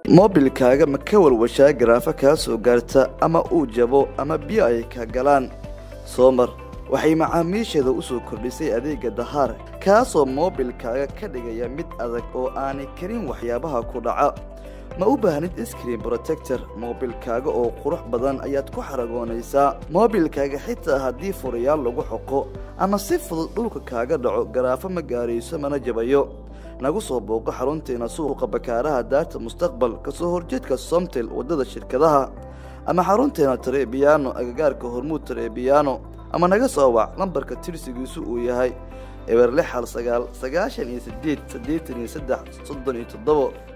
moobilkaaga ma ka walwashaa garaafo kaa soo gaarta ama uu jabo ama biyo ay ka galaan soomar waxay macaamiisheeda u soo kordhisay adeegga dahaar kaasoo moobilkaaga ka dhigaya mid adag oo aanay karin waxyaabaha ku dhaca ma u baahnid iskriin brotector moobilkaaga oo qurux badan ayaad ku xaragoonaysaa moobilkaaga xitaa haddii furayaal lagu xoqo ama si fudud dhulka kaaga dhaco garaafo ma gaarayso mana jabayo nagu soo booqo xarunteena suuqa bakaaraha daarta mustaqbal kasoo horjeedka somtel waddada shirkadaha ama xarunteena tarebiyaano agagaarka hormuud tarebiyaano ama naga soo wac lambarka tirsigiisu uu yahay eber lix hal sagaal sagaashan iyo sideed siddeetan iyo saddex soddon iyo toddobo